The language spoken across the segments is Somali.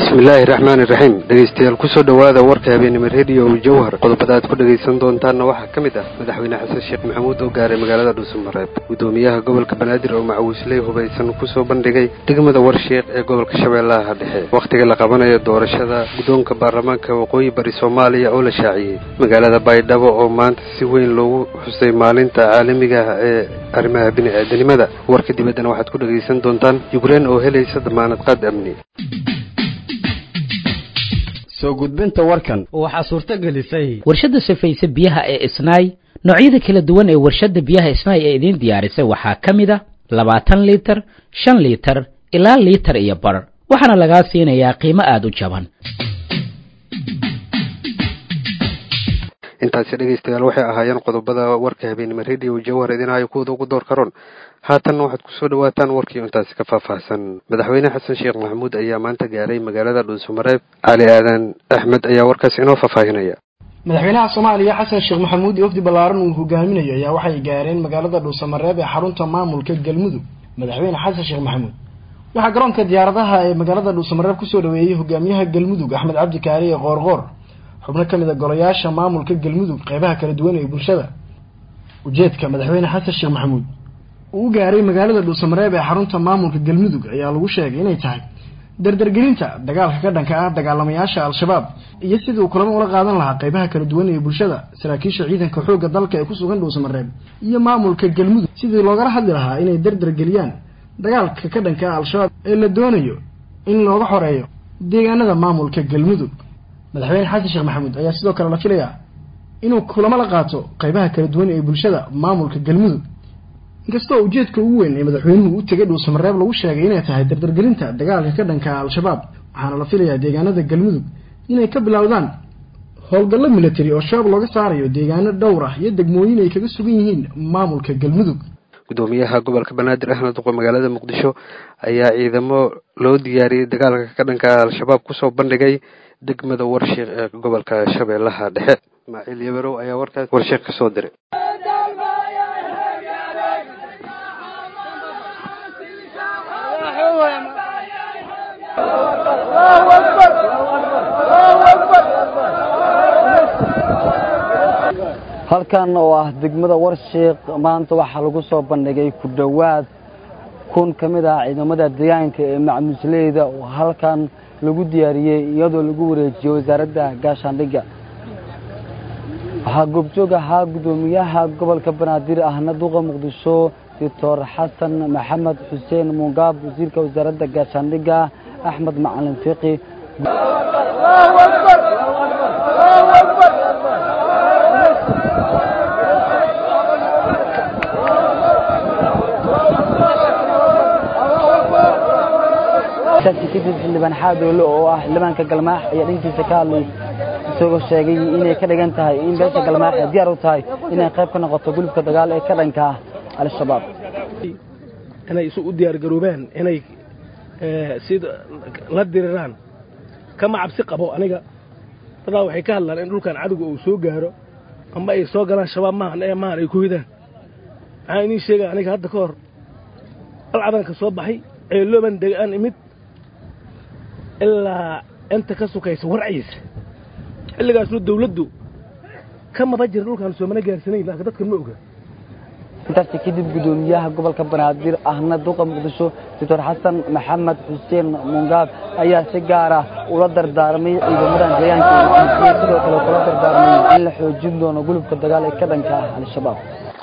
bismillaahi raxmaani raxiim dhegeystayaal kusoo dhowaada warka habeenimo rediyo jowhar qodobada aad ku dhegaysan doontaanna waxaa ka mid ah madaxweyne xasan sheekh maxamuud oo gaaray magaalada dhuusamareeb guddoomiyaha gobolka banaadir oo macawiisley hubaysan kusoo bandhigay degmada warshiiq ee gobolka shabeellaha dhexe wakhtiga la qabanayo doorashada guddoonka baarlamaanka waqooyi bari soomaaliya oo la shaaciyey magaalada baydhabo oo maanta si weyn loogu xusay maalinta caalamiga ah ee arrimaha bini-aadanimada warka dibaddana waxaad ku dhegaysan doontaan yukrein oo helaysa damaanad qaad amni soo gudbinta warkan waxaa suurto gelisay warshadda safayse biyaha ee isnaay noocyada kala duwan ee warshadda biyaha isnaay ee idiin diyaarisay waxaa ka mid a labaatan liitar shan liitar ilaa liitar iyo bar waxaana lagaa siinayaa qiimo aada u jaban intaasi dhegaystayaal waxay ahaayeen qodobada warka habeenimo rediyo jawhar idinaayo kuwada ugu door karoon haatanna waxaad kusoo dhawaataan warkii intaasi ka faahfaahsan madaxweyne xasan sheekh maxamuud ayaa maanta gaaray magaalada dhuusamareeb cali aadan axmed ayaa warkaas inoo faahfaahinaya madaxweynaha soomaaliya xasan sheekh maxamuud iyo wafdi ballaaran uu hogaaminayo ayaa waxay gaareen magaalada dhuusamareeb ee xarunta maamulka galmudug madaxweyne xasan sheekh maxamuud waxaa garoonka diyaaradaha ee magaalada dhuusamareeb kusoo dhaweeyey hogaamiyaha galmudug axmed cabdi kaariye qoorqoor xubno ka mid a golayaasha maamulka galmudug qeybaha kala duwan ee bulshada ujeedka madaxweyne xasan sheekh maxamuud uu u gaaray magaalada dhuusamareeb ee xarunta maamulka galmudug ayaa lagu sheegay inay tahay dardargelinta dagaalka ka dhanka ah dagaalamayaasha al-shabaab iyo sidii uu kulamo ula qaadan lahaa qeybaha kala duwan ee bulshada saraakiisha ciidanka xoogga dalka ee kusugan dhuusamareeb iyo maamulka galmudug sidii loogala hadli lahaa inay dardargeliyaan dagaalka ka dhanka ah al-shabaab ee la doonayo in looga xoreeyo deegaanada maamulka galmudug madaxweyne xasan sheekh maxamuud ayaa sidoo kale la filayaa inuu kulamo la qaato qeybaha kala duwan ee bulshada maamulka galmudug inkastoo ujeedka ugu weyn ee madaxweynuhu u tegay dhuusamareeb lagu sheegay inay tahay dardargelinta dagaalka ka dhanka al-shabaab waxaana la filayaa deegaanada galmudug inay ka bilowdaan howlgallo military oo shabaab looga saarayo deegaano dhowr ah iyo degmooyin ay kaga sugan yihiin maamulka galmudug gudoomiyaha gobolka banaadir ahmed duqo magaalada muqdisho ayaa ciidamo loo diyaariyey dagaalka ka dhanka al-shabaab kusoo bandhigay degmada warshiiq ee gobolka shabeellaha dhexe ismaaciil yabarow ayaa warkaas warshiiq ka soo diray halkan oo ah degmada warshiiq maanta waxaa lagu soo bandhigay ku dhowaad kun ka mid ah ciidamada deegaanka ee macmuusleyda oo halkan lagu diyaariyey iyadoo lagu wareejiyey wasaaradda gaashaandhigga waxaa goobjoog ahaa guddoomiyaha gobolka banaadir ahna duqa muqdisho doctor xasan maxamed xuseen muungaab wasiirka wasaaradda gaashaandhigga axmed macalin fiqi kadib xildhibaan xaadoole oo ah xildhibaanka galmaax ayaa dhankiisa ka hadlay isagoo sheegay inay ka dhigan tahay in beesha galmaax ay diyaar u tahay inay qayb ka noqoto gulubka dagaal ee ka dhanka ah al-shabaab inay isu u diyaargaroobaan inay sida la diriraan kama cabsi qabo aniga dadaa waxay ka hadlaan in dhulkan cadowga uu soo gaaro ama ay soo galaan shabaab maahan ee maahan ay ku hidaan maxaa idiin sheegaya aniga hadda ka hor alcadanka soo baxay ceelooban degaan imid ilaa inta ka sukaysa warciisa xilligaasnu dawladdu ka maba jira dhulkaan soomana gaarsanayn laakiin dadkan ma oga intaasi kadib guddoomiyaha gobolka banaadir ahna duqa muqdisho doctor xasan maxamed xuseen mungaab ayaa si gaar ah ula dardaarmay ciidamadan deegaanka iyo sidoo kale kula dardaarmay in la xoojin doono gulubka dagaal ee ka dhanka ah al-shabaab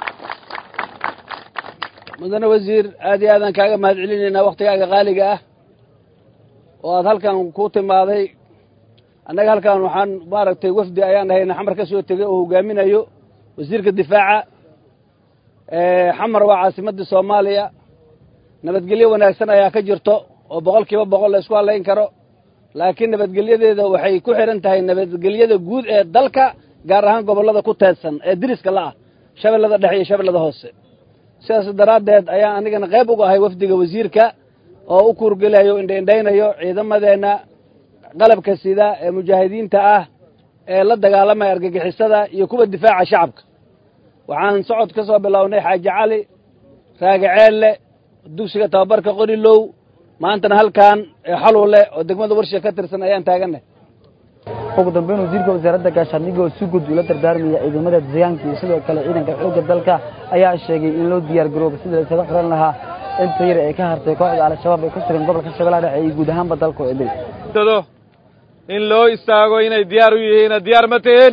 mudane wasiir aad iyo aadaan kaaga mahad celinaynaa wakhtigaaga qaaliga ah oo aad halkan ku timaaday annaga halkan waxaan maaragtay wafdi ayaan ahayna xamar ka soo tegey oo hogaaminayo wasiirka difaaca xamar waa caasimaddii soomaaliya nabadgelyo wanaagsan ayaa ka jirto oo boqol kiiba boqol la isku hadlayn karo laakiin nabadgelyadeeda waxay ku xidhan tahay nabadgelyada guud ee dalka gaar ahaan gobollada ku teedsan ee diriska la ah shabeellada dhexe iyo shabeellada hoose sidaas daraaddeed ayaan anigana qayb uga ahay wafdiga wasiirka oo u kuurgelayo indhaindhaynayo ciidamadeenna qalabka sida ee mujaahidiinta ah ee la dagaalamaya argagixisada iyo kuwa difaaca shacabka waxaan socod ka soo bilownay xaaji cali raagaceelle dugsiga tababarka qorilow maantana halkan xaluule oo degmada warshiga ka tirsan ayaan taagannahay ugu dambeyn wasiirka wasaaradda gaashaandhigga oo si guud ula dardaarmaya ciidamada deegaanka iyo sidoo kale ciidanka xoogga dalka ayaa sheegay in loo diyaar garoobo sidii laysaga xiran lahaa inta yar ee ka hartay kooxda al-shabaab ee ku sugan gobolka shabeellaha dhexe iyo guud ahaanba dalka oo idil in loo istaago inay diyaar u yihiin diyaar ma tihiin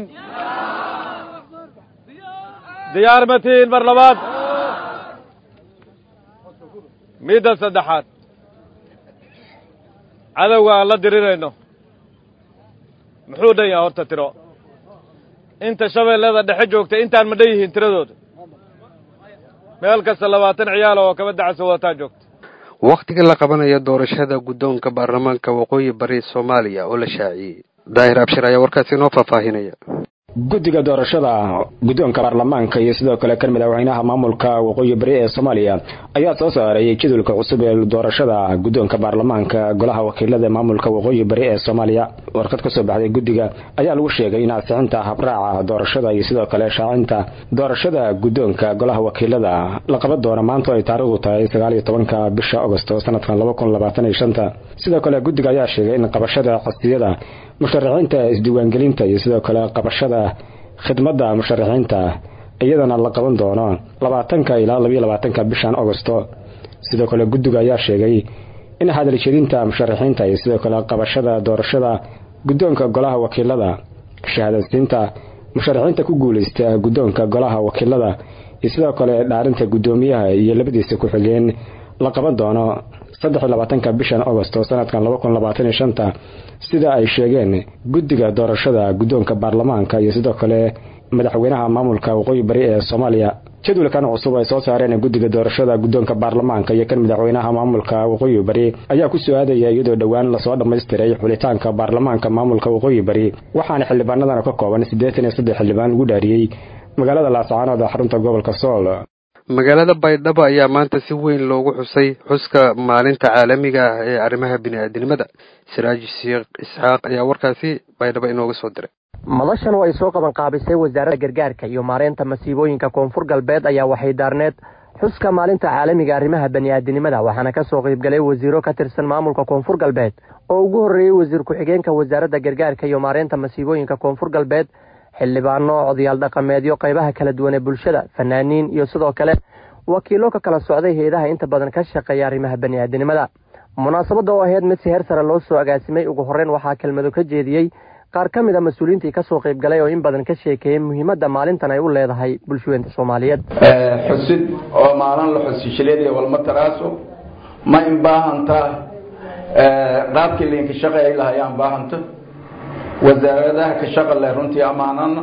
diyaar ma tihiin mar labaad midda saddexaad cadowga aan la dirirayno muxuu dhan yaha horta tiro inta shabeellada dhexe joogta intaan ma dhan yihiin tiradooda meel kasta labaatan ciyaal oo kaba dacasa wadataa joogta wakhtiga la qabanayo doorashada guddoonka baarlamaanka waqooyi bari soomaaliya oo la shaaciyey daahir abshir ayaa warkaasi inoo faahfaahinaya guddiga doorashada guddoonka baarlamaanka iyo sidoo kale kan madaxweynaha maamulka waqooyi bari ee soomaaliya ayaa soo saaray jadwalka cusub ee doorashada guddoonka baarlamaanka golaha wakiilada maamulka waqooyi bari ee soomaaliya warqad ka soo baxday guddiga ayaa lagu sheegay in ansixinta habraaca doorashada iyo sidoo kale shaacinta doorashada guddoonka golaha wakiilada la qaban doono maanta ay taariikhdu tahay sagaaliyo tobanka bisha agosto sanadkan laba kun labaatan iyo shanta sidoo kale guddiga ayaa sheegay in qabashada xisbiyada musharaxiinta isdiiwaangelinta iyo sidoo kale qabashada khidmadda musharaxiinta iyadana la qaban doono labaatanka ilaa labayo labaatanka bishan agosto sidoo kale guddiga ayaa sheegay in hadaljedinta musharaxiinta iyo sidoo kale qabashada doorashada guddoonka golaha wakiilada shahaadadsiinta musharaxiinta ku guulaysta guddoonka golaha wakiilada iyo sidoo kale dhaarinta guddoomiyaha iyo labadiisa ku-xigeen la qaban doono saddex iyo labaatanka bishan agosto sanadkan laba kun labaatan iyo shanta sida ay sheegeen guddiga doorashada guddoonka baarlamaanka iyo sidoo kale madaxweynaha maamulka waqooyi bari ee soomaaliya jadwalkan cusub ay soo saareen guddiga doorashada guddoonka baarlamaanka iyo kan madaxweynaha maamulka waqooyi bari ayaa ku soo-aadaya iyadoo dhowaan lasoo dhammaystiray xulitaanka baarlamaanka maamulka waqooyi bari waxaana xildhibaanadan ka kooban siddeetan iyo saddex xildhibaan lagu dhaariyey magaalada laascaanood ee xarunta gobolka sool magaalada baydhabo ayaa maanta si weyn loogu xusay xuska maalinta caalamiga ah ee arrimaha bini'aadinimada siraaji sheekh isxaaq ayaa warkaasi baydhabo inooga soo diray madashan oo ay soo qaban qaabisay wasaaradda gargaarka iyo maareynta masiibooyinka koonfur galbeed ayaa waxay daarneed xuska maalinta caalamiga arrimaha bani'aadinimada waxaana ka soo qaybgalay wasiiro ka tirsan maamulka koonfur galbeed oo ugu horreeyey wasiir ku-xigeenka wasaaradda gargaarka iyo maareynta masiibooyinka koonfur galbeed xildhibaano odayaal dhaqameedyo qaybaha kala duwan ee bulshada fanaaniin iyo sidoo kale wakiilo ka kala socday hay-adaha inta badan ka shaqeeya arrimaha bani'aadinimada munaasabadda oo ahayd mid si heer sare loo soo agaasimay ugu horreyn waxaa kelmado ka jeediyey qaar ka mid a mas-uuliyiintii kasoo qayb galay oo in badan ka sheekeeyey muhiimadda maalintan ay u leedahay bulshaweynta soomaaliyeed xusid oo maalin la xusishileedaya walma taraaso ma in baahantaa qaabkii lainka shaqeey lahayaan baahanta wasaaradaha ka shaqa leh runtii ammaanana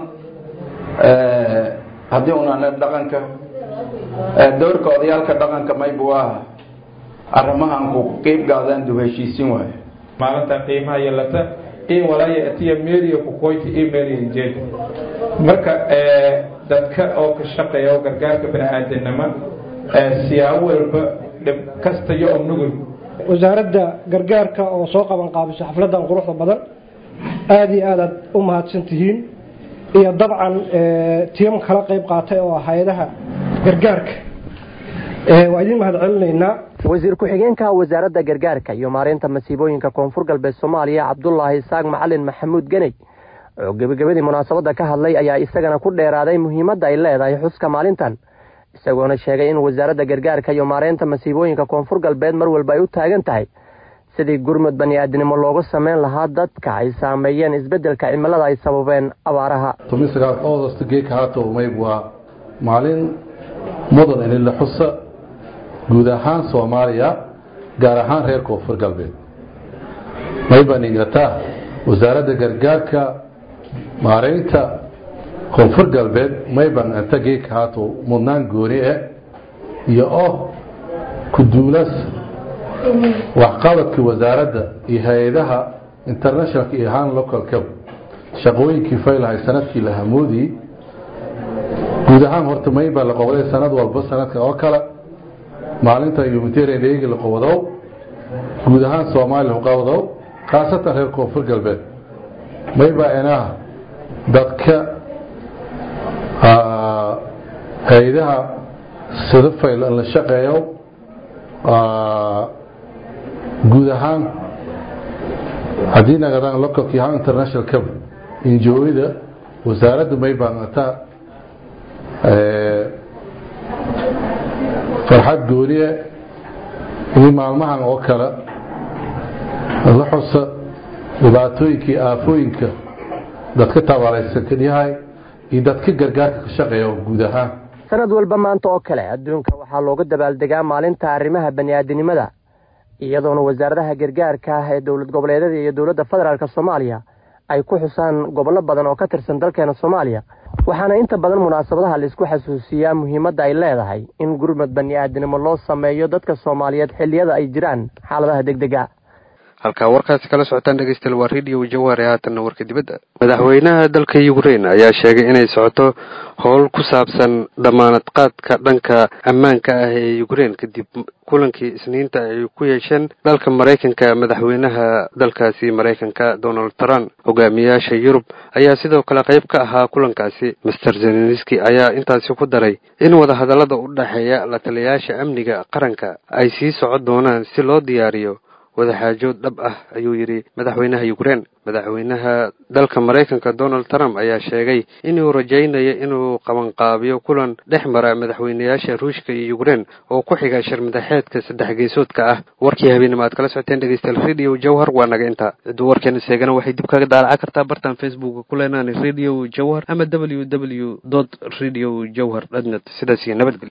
haddii unana dhaqanka dowrka odayaalka dhaqanka maybu ah arrimahan ku qeyb gaadaan dub heshiisin waayo maalinta qiimaha yeelata in walaya atiya meeliya ku qoyti email jeed marka dadka oo ka shaqeeya oo gargaarka bani-aadanimo siyaabo walba dhib kasta iyo oo nugul wasaaradda gargaarka oo soo qaban qaabiso xafladan quruxda badan aada iyo aad aad u mahadsan tihiin iyo dabcan tiyam kala qayb qaatay oo hay-adaha gargaarka waa idin mahad celinaynaa wasiir ku-xigeenka wasaaradda gargaarka iyo maareynta masiibooyinka koonfur galbeed soomaaliya cabdulaahi isaaq macalin maxamuud geney oo gebagabadii munaasabadda ka hadlay ayaa isagana ku dheeraaday muhiimadda ay leedahay xuska maalintan isagoona sheegay in wasaaradda gargaarka iyo maareynta masiibooyinka koonfur galbeed mar walba ay u taagan tahay sidii gurmud bani-aadinimo loogu sameyn lahaa dadka ay saameeyeen isbeddelka cimilada ay sababeen abaaraha mayb waa maalin mudan in la xusa guud ahaan soomaaliya gaar ahaan reer koonfur galbeed maybaan inglataa wasaaradda gargaarka maareynta koonfur galbeed mayban inta geeka haato mudnaan gooni eh iyo oh kuduulas waxqabadkii wasaaradda iyo hay-adaha internationalka iyo han localka shaqooyinkii faylahay sanadkii la hamoodiyey guud ahaan horta maybaa la qobday sanad walba sanadka oo kale maalinta humanitarian eegi la qobodow guud ahaan soomaaliya uqabodow khaasatan reer koonfur galbeed maybaa inaha dadka hay-adaha sida fayl la shaqeeyo guud ahaan haddii nagadaan localki ahaan international cab injooyada wasaaradda may baaqataa farxad gooniye in maalmahan oo kale la xusa dhibaatooyinkii aafooyinka dadka tabaaraysankan yahay iyo dadka gargaarka ka shaqeeya oo guud ahaan sanad walba maanta oo kale adduunka waxaa looga dabaaldegaa maalinta arrimaha bani'aadinimada iyadoona wasaaradaha gargaarka ah ee dowlad goboleedyada iyo dowladda federaalk soomaaliya ay ku xusaan gobollo badan oo ka tirsan dalkeena soomaaliya waxaana inta badan munaasabadaha laisku xasuusiyaa muhiimadda ay leedahay in gurmad bani'aadinimo loo sameeyo dadka soomaaliyeed xilliyada ay jiraan xaaladaha degdega halkaa warkaasi kala socotaan dhegeystayaal waa radio jawaare haatanna warka dibadda madaxweynaha dalka ukraine ayaa sheegay inay socoto howl ku saabsan damaanad qaadka dhanka ammaanka ah ee ukraine kadib kulankii isniinta ay ku yeesheen dalka maraykanka madaxweynaha dalkaasi maraykanka donald trump hogaamiyaasha yurub ayaa sidoo kale qayb ka ahaa kulankaasi master zelenski ayaa intaasi ku daray in wadahadallada u dhexeeya la taliyayaasha amniga qaranka ay sii socon doonaan si loo diyaariyo wadaxaajood dhab ah ayuu yidhi madaxweynaha ukraine madaxweynaha dalka maraykanka donald trump ayaa sheegay inuu rajaynayo inuu qabanqaabiyo kulan dhex mara madaxweynayaasha ruushka iyo ukraine oo ku xiga shirmadaxeedka saddex geesoodka ah warkii habeenimo aad kala socoteen dhegeystayaal radio jawhar waa naga intaa cidduu warkeena seegana waxay dib kaga daalaca kartaa bartan facebooka ku leenaan radio jawhar ama w w dot radio jawhar dnet sidaas iyo nabadgelyo